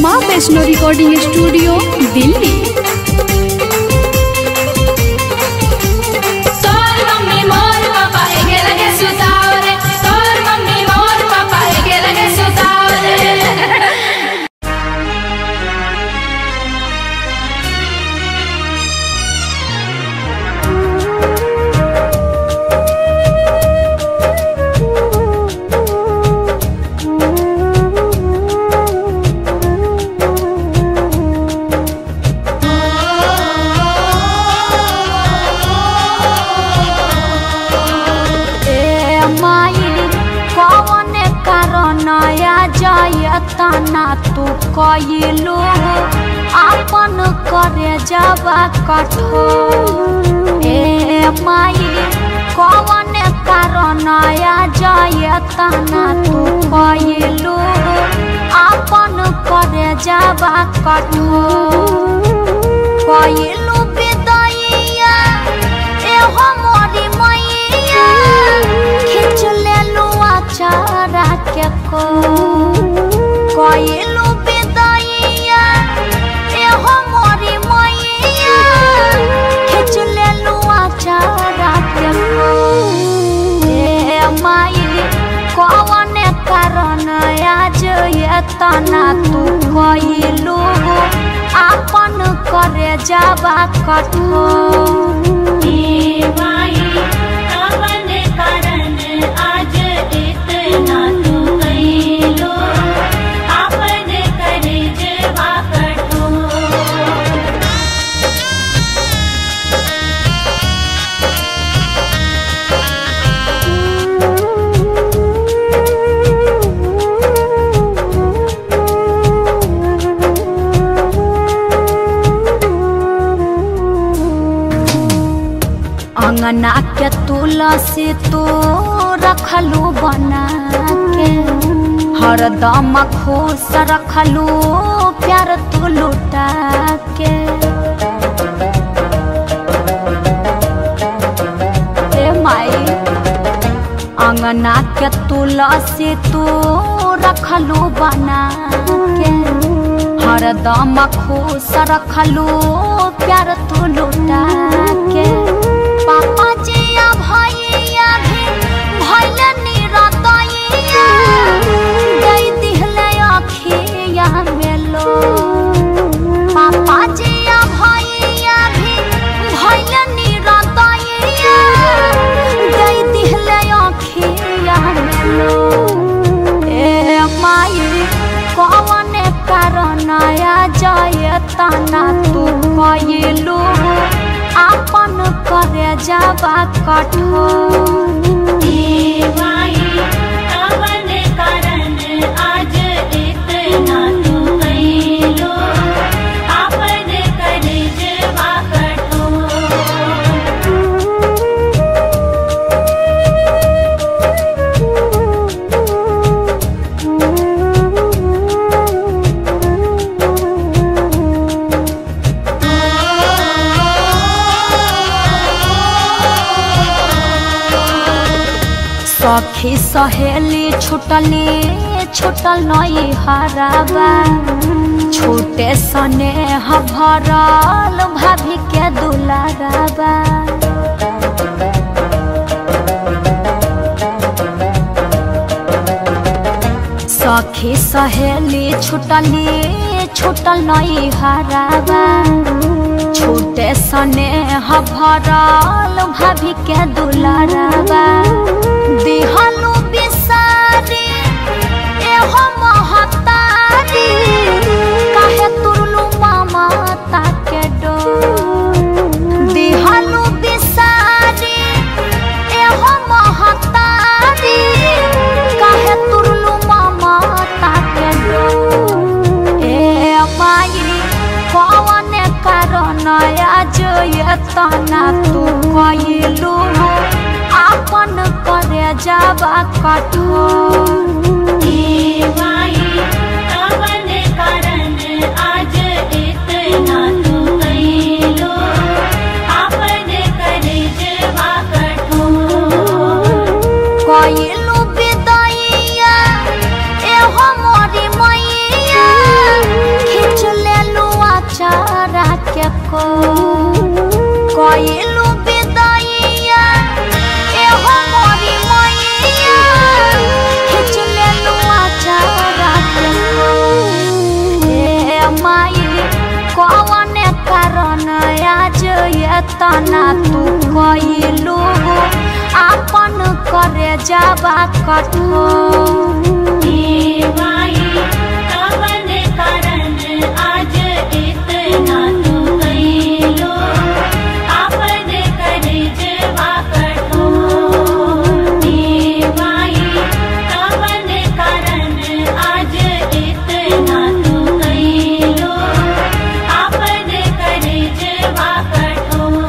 माँ Vaishno recording studio Delhi तोर mummy मोर पापा एके लगे सुतावरे तोर मम्मी मोर पापा एके लगे सुतावरे ए माई कौन कारण आया जयतना तू कइलू आपन करे जावा कठोर ए माई कौन कारण आया जयतना तू कइलू आपन करे जावा कठोर कइलू विदैया एहो मोरी मैया खींच लेलू अचारा के को कइलू विदैया एहो मोरी मैया खींच लेलू अचारा के को ए माई कौन कारण आज एतना तू कइलू आपन करे जावा कठोर अंगना के तुलसी तू रखलू बना के हरदम खुश रखलू प्यार तू लुटा के ए माई अंगना के तुलसी तू रखलू बना के हरदम खुश रखलू प्यार तू लुटा के पापा जिया भैया भी भैले निरतैया गई दिहले अखिया मेलो पापा जिया भैया भी भैले निरतैया गई दिहले अखिया मेलो ए माई कौन कारण आया जयतना तू कइलू आपन करे जावा कठोर सखी सहेली छुटली छुटल नई हराबा छूटे सने भरल भाभी के दुलाराबा सखी सहेली छुटली छुटल नई हराबा छूटे सने भरल भाभी के दुलाराबा दिहलु बिसारी एहो महतारी काहे तुरलु मामा ताके डो दिहलु बिसारी एहो महतारी काहे तुरलु मामा ताके डो ए माई कौन कारण आज एतना तू कइलू आपन करे जावा कठोर कइलू विदैया एहो मोरी मैया हो कइलू विदाइया एहो मोरी मैया खिच लेलू आचारा के हो ए माई कौन कारण आज एतना तू कइलू आपन करे जावा कठोर माई कवन कारण आज इतना तू कैलो आपन करजवा कठोर माई कवन कारण आज इतना तू कैलो आपन करजवा कठोर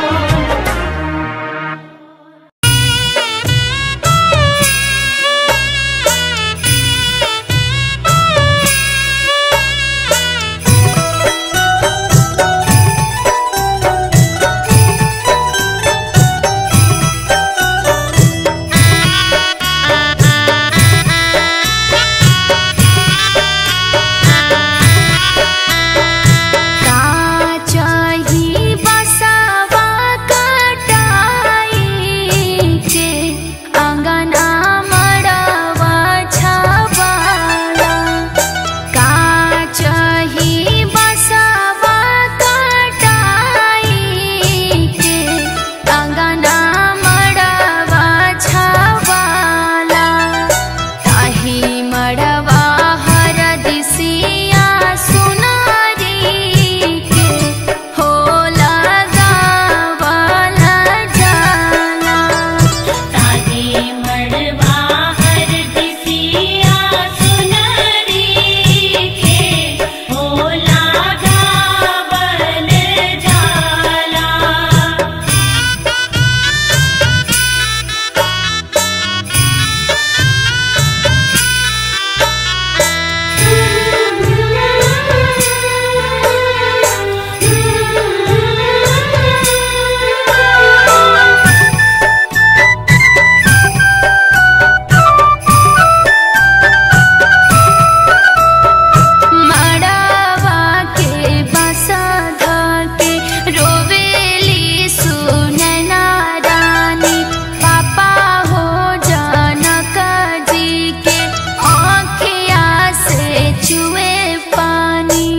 काचही बसवा कटाई के अंगना मड़वा छवाला काचही बसवा कटाई के अंगना मड़वा छवाला ताही मड़वा हर दिसिया सुनारी के हो लगावला जाला ताही मड़वा हर दिसिया सुनरी के होला गावल जाला मड़वा के बसा के रोवेली सुनैना रानी पापा हो जनक जी के आँखिया से चुए पानी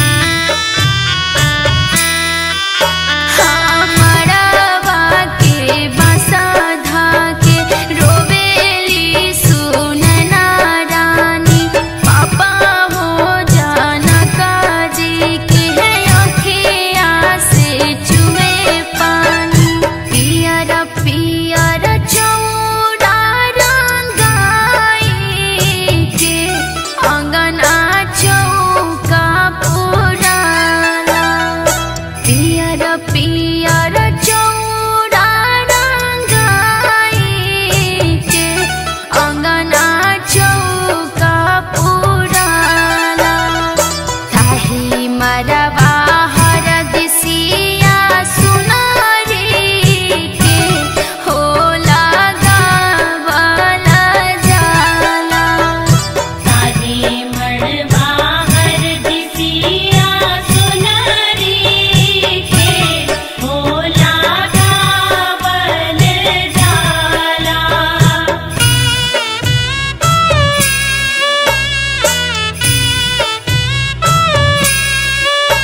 मड़वा के बसा के रोवेली सुनैना रानी पापा हो जनक जी के अखिया से चुए पानी पियर पियर चौड़ा रंगाई के अंगना चौका पुराला पियर पियर चौड़ा रंगाई के अंगना चौका पुराला ताही मरवा हर दिसिया सुनारी के हो लगावला जाला ताही मड़वा हर दिसिया सुनरी के होला गावल जाला हाँ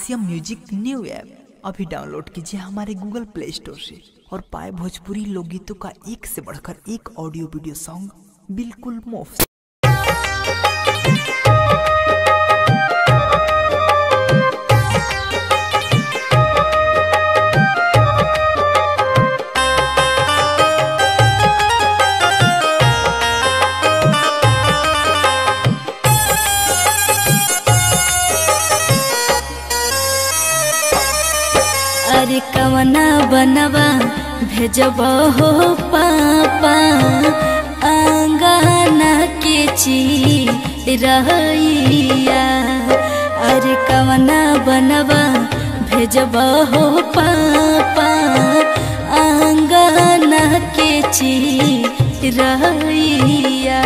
आरसीएम म्यूजिक न्यू ऐप अभी डाउनलोड कीजिए हमारे गूगल प्ले स्टोर से और पाए भोजपुरी लोकगीतों का एक से बढ़कर एक ऑडियो वीडियो सॉन्ग बिल्कुल मुफ्त अरे कवना बनवा भेजब हो पापा अंगना के चिरैया अरे कवना बनवा भेजब हो पापा अंगना के चिरैया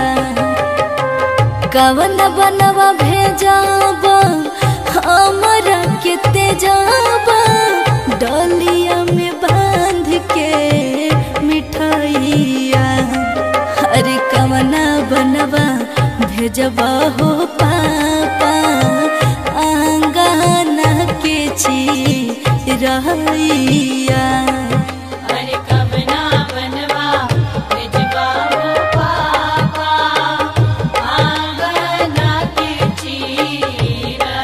कवन बनवा भेजब हमरा के तेजब डलिया में बांध के मिठाइया अरे कवना बनवा भेजब हो पापा आंगना के चिरैया अरे कब ना बनवा भेजबा हो पापा आंगना के चिरैया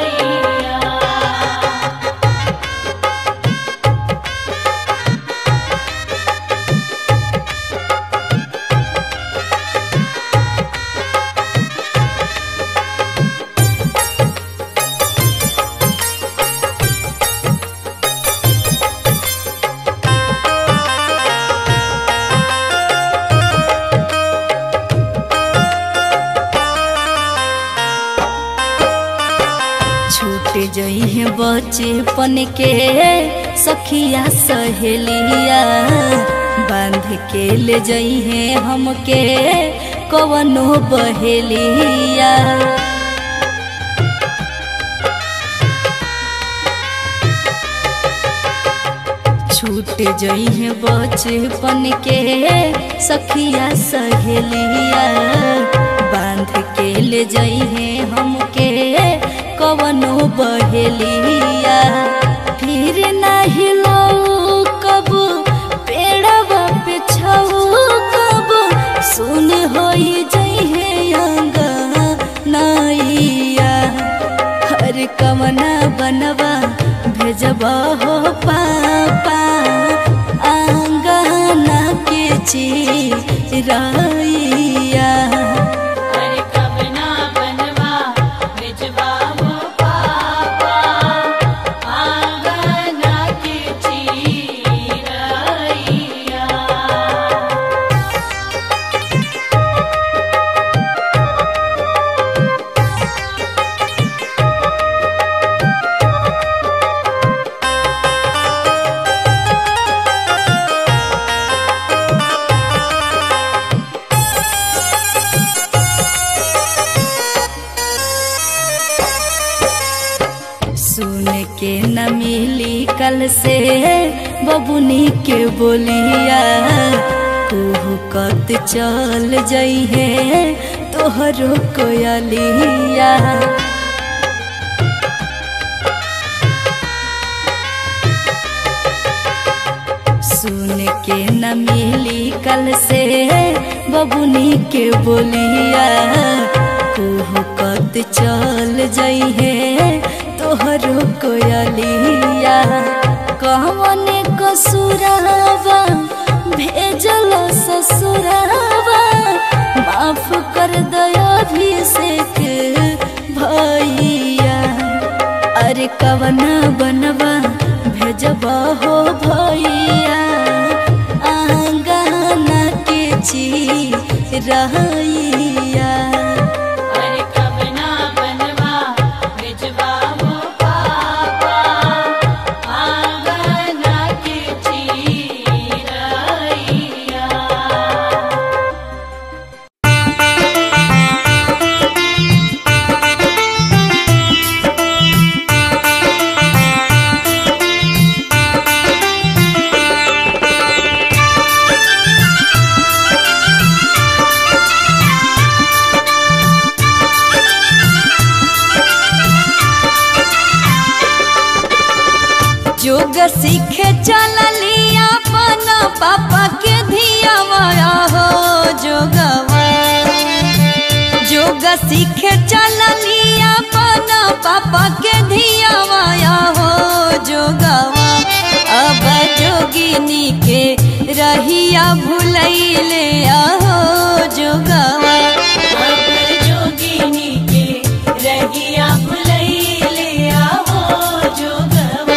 छूट जइहे बचपन के सखिया सहेलिया बांध के ले जइहे हमके कवनो बहेलिया छूट जइहे बचपन के सखिया सहेलिया बांध के ले जइहे हमके कवनो बहेलिया फिर नहीं लो कब पेड़वा पे छऊ कब सुन होई जइहे अंगा नैया हर कवना बनवा भेजब हो पापा आंगना के चिरैया अरे कब ना बनवा भेजबा हो पापा आंगना के चिरैया सुन के न मिली कल से बबुनी के बोलिया कुहू कत चल जइहे तोहरो कोयलिया सुन के न मिली कल से बबुनी के बोलिया कुहू कत चल जइहे तोहरो कोयलिया कहवन कसुरावा भेजल ससुरावा माफ कर दया अभिषेक भैया अरे कवना बनवा भेजब हो भैया आंगना के चिरैया अरे कब ना बनवा भेजबा हो पापा आंगना के चिरैया रे सीखे चलली अपन पापा के धियावा हो जोगवा जोग सीखे चलली अपन पापा के धियावा हो जोगवा अब जोगिनी के रहिया भुलैले आहो जोगवा अब जोगिनी के रहिया भुलैले आहो जोगवा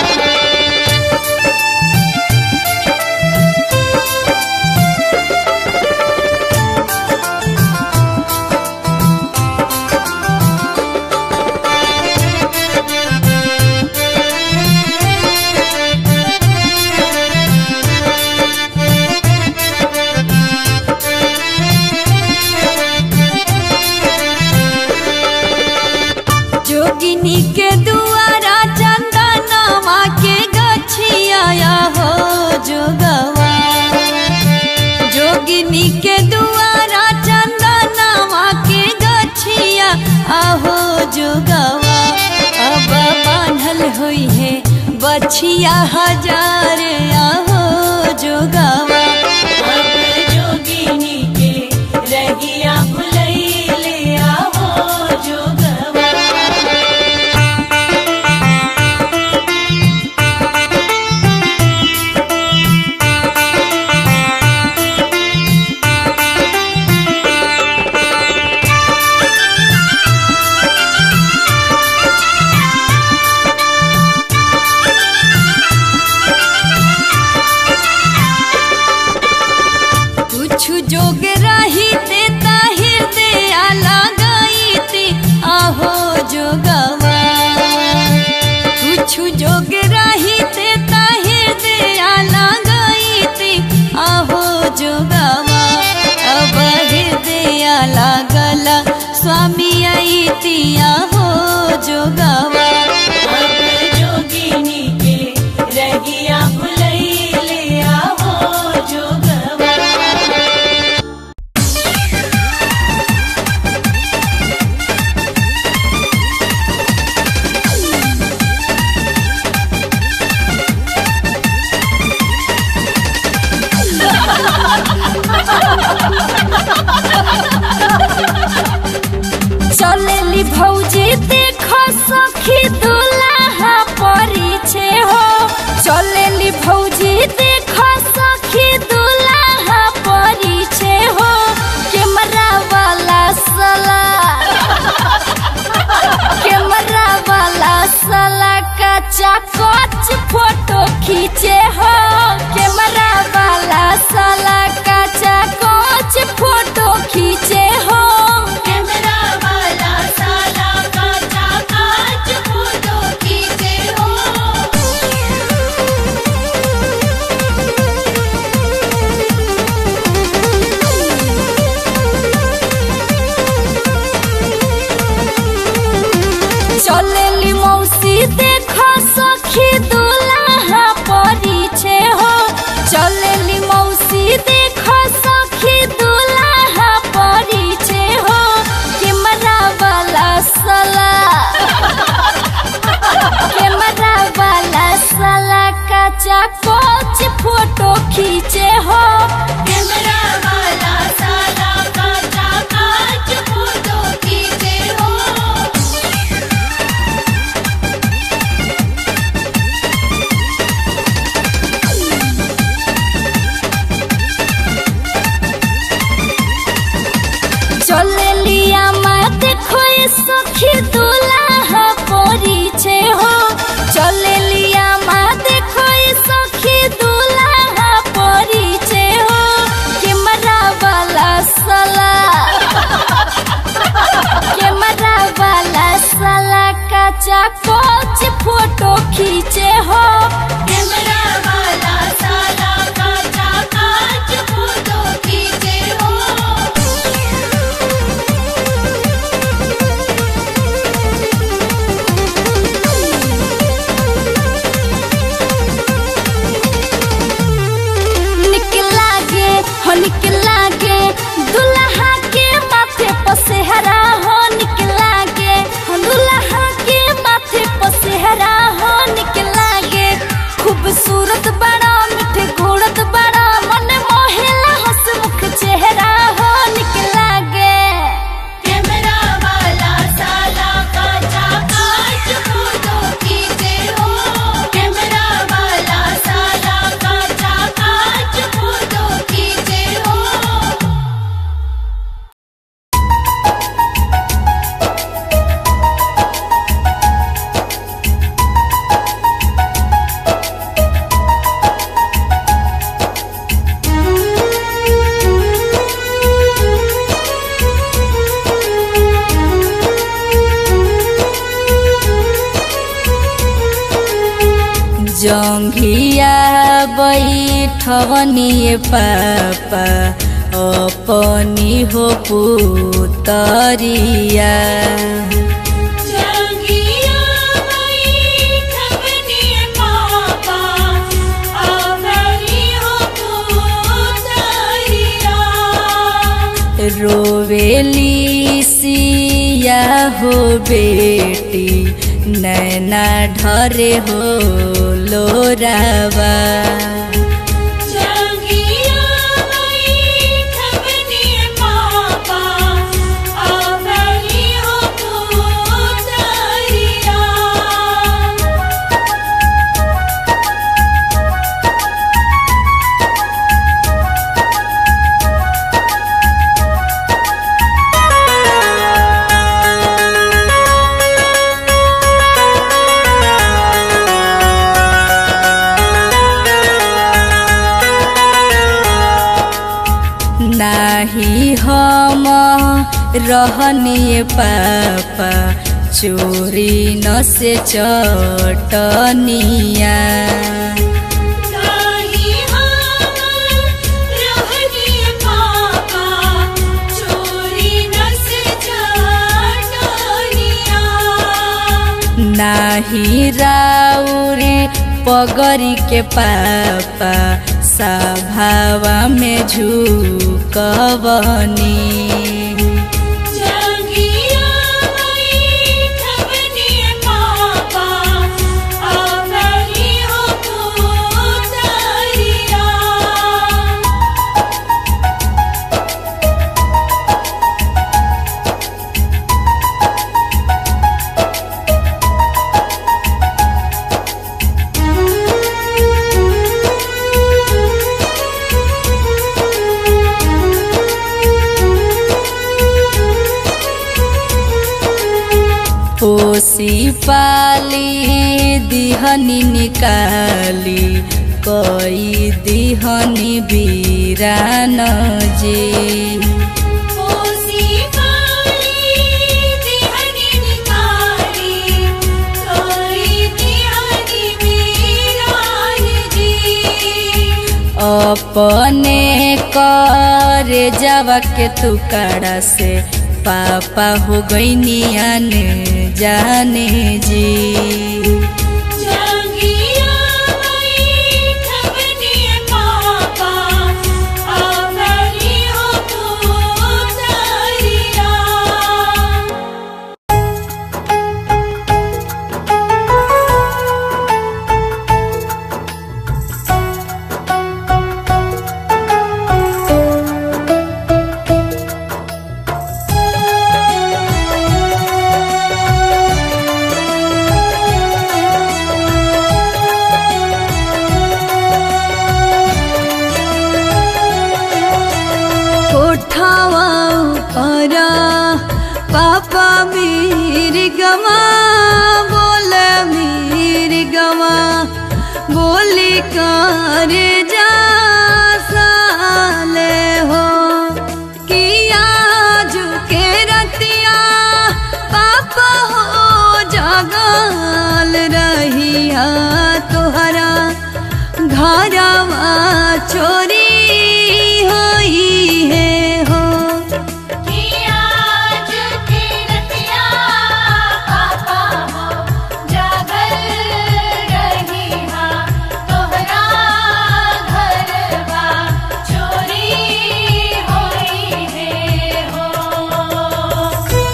जोगिनी के दुआरा चंदनवा के गछिया हो जोगवा जोगिनी के दुआरा चंदनवा के गछिया आहो जोगवा अब बांधल हुई है बछिया हजार आहो जोगवा अब जोगिनी के रहिया भुलैले आहो जोगवा कुछ जोग रही ते ताहिर दे लगाई ते आहो जोगवा कुछ जोग रही ते ताहिर दे लगाई ते आहो जोगवा अब हृदय लागल स्वामी आई ती आहो जोगवा अब जोगिनी के रहिया भुलैले आहो जोगवा चलेली भौजी देखो सखी दुल्हा परिछे हो चलेली भौजी देखो सखी दुल्हा परिछे हो कैमरा वाला सला कैमरा वाला सला कच्चा कच फोटो खींचे हो कैमरा वाला सला कच्चा कच फोटो खींचे हो कैमरा वाला साला काचा काच फोटो खींचे हो चलेली मौसी देखो सखी दुल्हा परिछे हो चलेली मौसी देखो सखी दुल्हा परिछे हो कैमरा वाला सला कैमरा वाला सला कच्चा कोच फोटो खींचे हो कैमरा वाला साला काचा काच फोटो खींचे हो चलेलिया माँ देखो ये सखी दुल्हा परिछे हो चलेलिया माँ देखो ये सखी दुल्हा परिछे हो कैमरा वाला सला कैमरा वाला सला कच्चा कोच फोटो खींचे हो कैमरा वाला साला काचा काच फोटो खींचे हो निकला गे हो निकला गे दुल्हा के माथे पर सेहरा हो निकला गे हो दुल्हा के माथे पर सेहरा हो निकला गे जंघिया बैठवनिए पापा अपनी हो पुतरिया जंगिया बैठवनिए पापा अपनी हो पुतरिया रोवेली सिया हो बेटी नैना ढरे हो लोरावा जंगिया बैठवनिए पापा अपनी हो पुतरिया नाही हम रहनिए पापा चोरी न से चटनिया नाही हम रहनिए पापा चोरी नस जाटनिया नाही राउरी पगरी के पापा सभावा में झुकबनी जंगिया बैठवनिए पापा अपनी हो पुतरिया पोसी पाली दिहनी निकाली कई दिहनी बीरान जी ओसी पाली दिहनी निकाली कोई दिहनी वीरान जी अपने कर जावा के तुकड़ा से पापा हो गईनियन जाने जी जंगिया बैठवनिए पापा अपनी हो पुतरिया कोठावा परा पापा मीर गवा बोल मीर गवा बोली कर जा साले हो किया झुके रतिया पापा हो जगल रहिया तोहरा घरवा चोरी होई है हो किया जुटी रतिया पापा हो जागल रही हा तोहरा घरवा चोरी होई है हो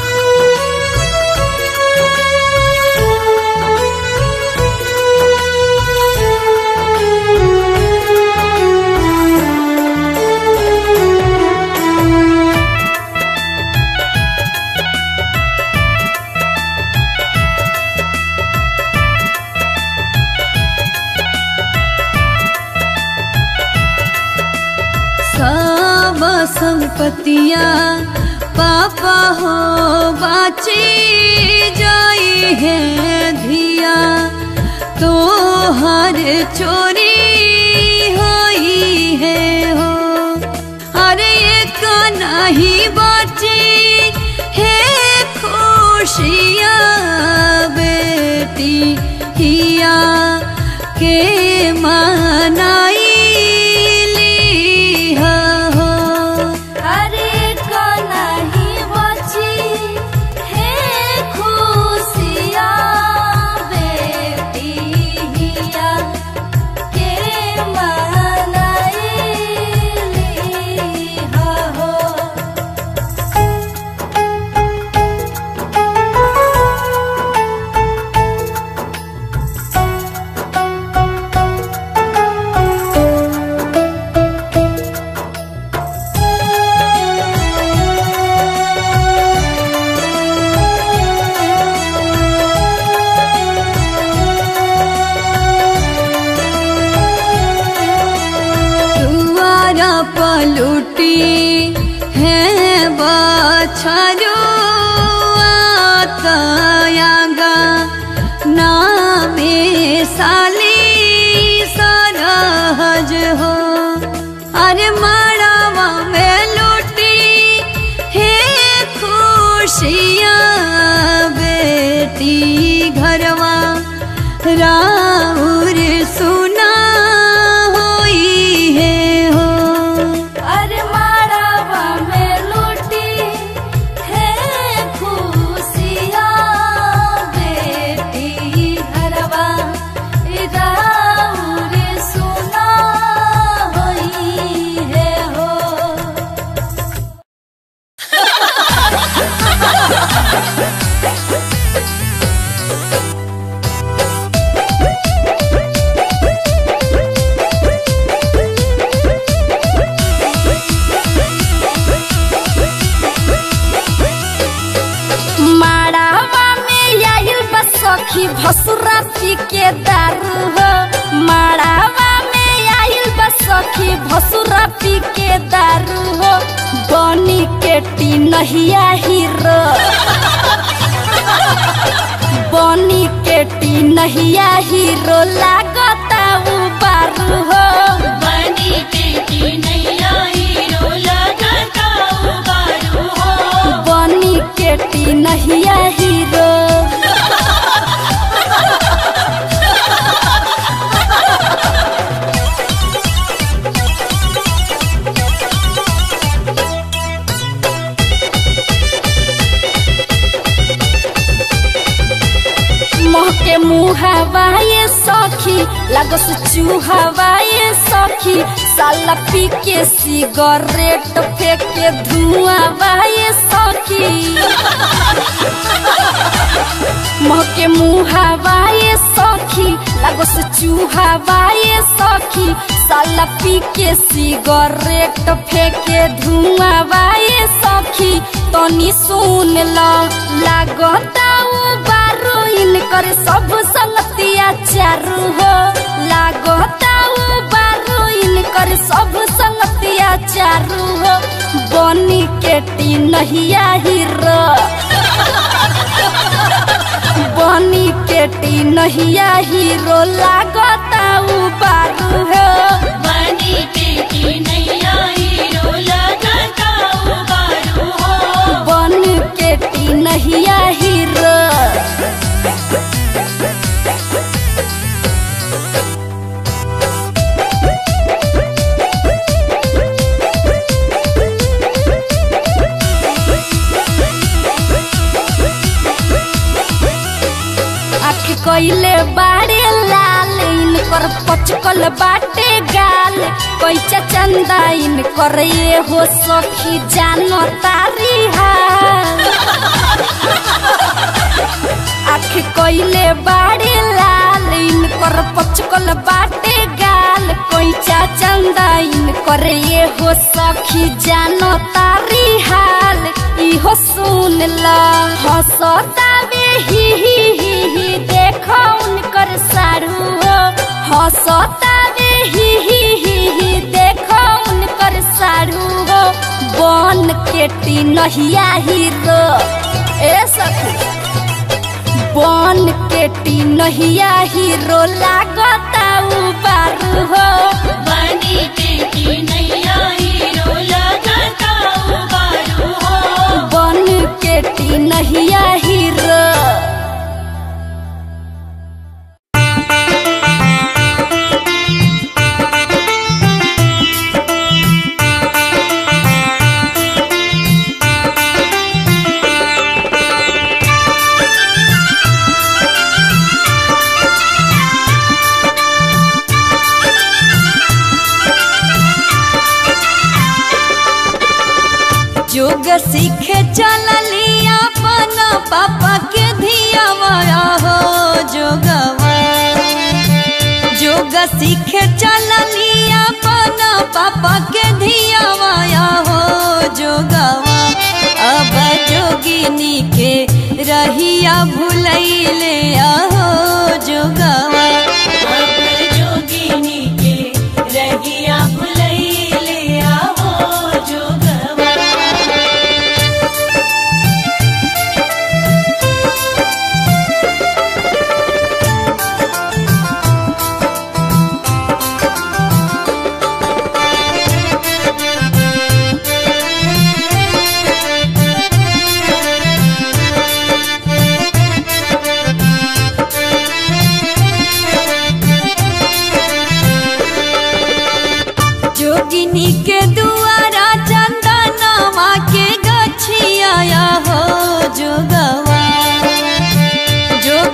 सब संपतिया पापा हो बाची जाई है धिया तो हर चोरी होई है हो अरे एक नहीं बाची है खुशिया बेटी हिया के लुटी है बछरो आतयागा नामे साली सरहज हो अरे माड़ावा में लुटी हे खुशियाँ बेटी घरवा राउर सुना होई है हो अरे मारावा में लूटी है खुशियाँ बेटी घरवा राउर सुना होई है हो माड़ावा में आइल बा सखी भसुरा पी के दारू हो माड़ावा में आइल बा सखी भसुरा पी के दारू हो बनी के टी नहिया हीरो बनी के टी नहिया हीरो लागता उ बारू हो बनी बेटी नैया हीरो लगाता उबारू हो बनी के टी नहिया हीरो महके मुहावाए सखी लागस चूहावाए सखी साला पी के सिगरेट फेंके धुआं वाए सखी महके मुहावाए सखी लागस चूहावाए सखी साला पी के सिगरेट फेंके धुआं वाए सखी तनी सुन ल लागता उ बारू इनकर सब संगतिया चारू हो लागता उ बारू इनकर सब संगतिया चारू हो बनी के टी नहिया हीरो बनी के टी नहिया हीरो लागता उ बारू हो बनी बेटी नैया हीरो लगाता उबारू हो बन के टी नहिया हीरो आँख कइले बाड़े लाल इनकर पचकल बाटे गाल कैचा चंदा इनकर ये हो सखी जानो तारी हाल आँख कइले बाड़े लाल इनकर पचकल बाटे गाल कैचा चंदा इनकर ये हो सखी जानो तारी हाल इहो सुन ल हंसता बे ही ही ही ही देखो उनकर साड़ू हो हंसता बे ही ही ही ही देखो उनकर साड़ू हो बन के टी नहिया हीरो ए सखी बन के टी नहिया हीरो लागता उ बारू हो बनी बेटी नैया हीरो लगाता उबारू हो बन के टी नहिया हीरो जोग सीखे चलली अपन पापा के धियावा हो जोगवा जोग सीखे चलली अपन पापा के धियावा हो जोगवा अब जोगिनी के रहिया भुलैले आहो जोगवा अब जोगिनी के रहिया भुलैले आहो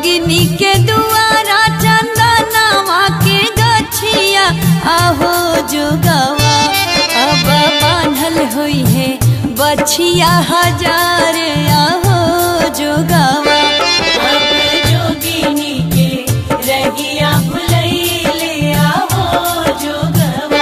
जोगिनी के दुआरा चंदनवा के गछिया आहो जोगवा अब बांधल हुई है बछिया हजार आहो जोगवा अब जोगिनी के रहिया भुलैले आहो जोगवा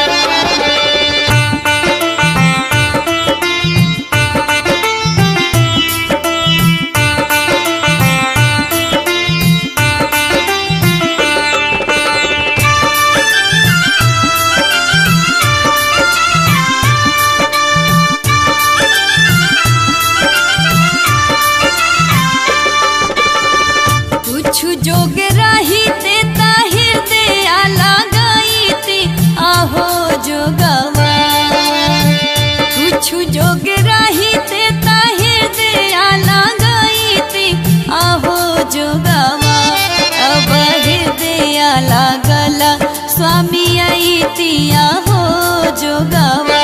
कुछ जोग रही ते हृदय लगाई ते आहो जोगवा कुछ जोग रही ते हृदय लगाई ते आहो जोगवा अब हृदय लागला स्वामी आई ती आहो जोगवा